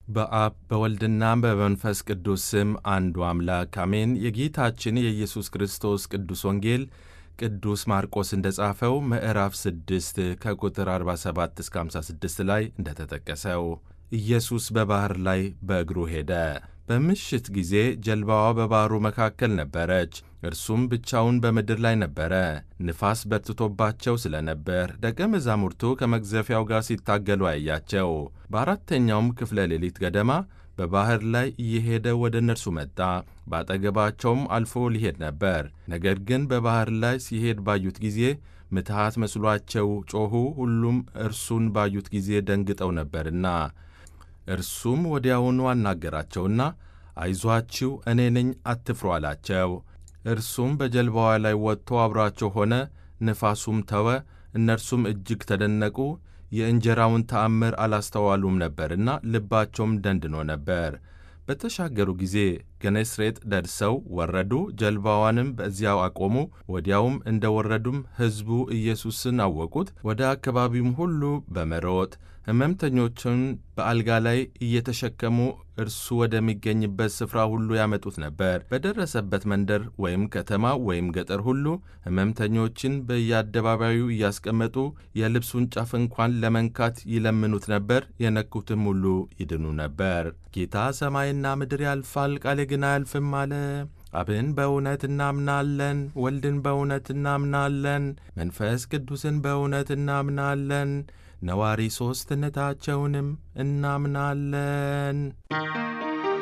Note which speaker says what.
Speaker 1: በአብ በወልድና በመንፈስ ቅዱስ ስም አንዱ አምላክ አሜን። የጌታችን የኢየሱስ ክርስቶስ ቅዱስ ወንጌል ቅዱስ ማርቆስ እንደ ጻፈው ምዕራፍ 6 ከቁጥር 47 እስከ 56 ላይ እንደተጠቀሰው ኢየሱስ በባሕር ላይ በእግሩ ሄደ። በምሽት ጊዜ ጀልባዋ በባሕሩ መካከል ነበረች፣ እርሱም ብቻውን በምድር ላይ ነበረ። ንፋስ በርትቶባቸው ስለ ነበር ደቀ መዛሙርቱ ከመግዘፊያው ጋር ሲታገሉ አያቸው። በአራተኛውም ክፍለ ሌሊት ገደማ በባሕር ላይ እየሄደ ወደ እነርሱ መጣ። በአጠገባቸውም አልፎ ሊሄድ ነበር። ነገር ግን በባሕር ላይ ሲሄድ ባዩት ጊዜ ምትሃት መስሏቸው ጮኹ። ሁሉም እርሱን ባዩት ጊዜ ደንግጠው ነበርና እርሱም ወዲያውኑ አናገራቸውና አይዟችሁ፣ እኔ ነኝ፣ አትፍሩ አላቸው። እርሱም በጀልባዋ ላይ ወጥቶ አብሯቸው ሆነ። ንፋሱም ተወ። እነርሱም እጅግ ተደነቁ። የእንጀራውን ተአምር አላስተዋሉም ነበርና ልባቸውም ደንድኖ ነበር። በተሻገሩ ጊዜ ገኔስሬጥ ደርሰው ወረዱ። ጀልባዋንም በዚያው አቆሙ። ወዲያውም እንደ ወረዱም ሕዝቡ ኢየሱስን አወቁት። ወደ አካባቢውም ሁሉ በመሮጥ ሕመምተኞችን በአልጋ ላይ እየተሸከሙ እርሱ ወደሚገኝበት ስፍራ ሁሉ ያመጡት ነበር። በደረሰበት መንደር ወይም ከተማ ወይም ገጠር ሁሉ ሕመምተኞችን በየአደባባዩ እያስቀመጡ የልብሱን ጫፍ እንኳን ለመንካት ይለምኑት ነበር። የነኩትም ሁሉ ይድኑ ነበር። ጌታ ሰማይና ምድር ያልፋል፣ ቃሌ ግን አያልፍም አለ። አብን በእውነት እናምናለን፣ ወልድን በእውነት እናምናለን፣ መንፈስ ቅዱስን በእውነት እናምናለን ነዋሪ ሦስትነታቸውንም እናምናለን።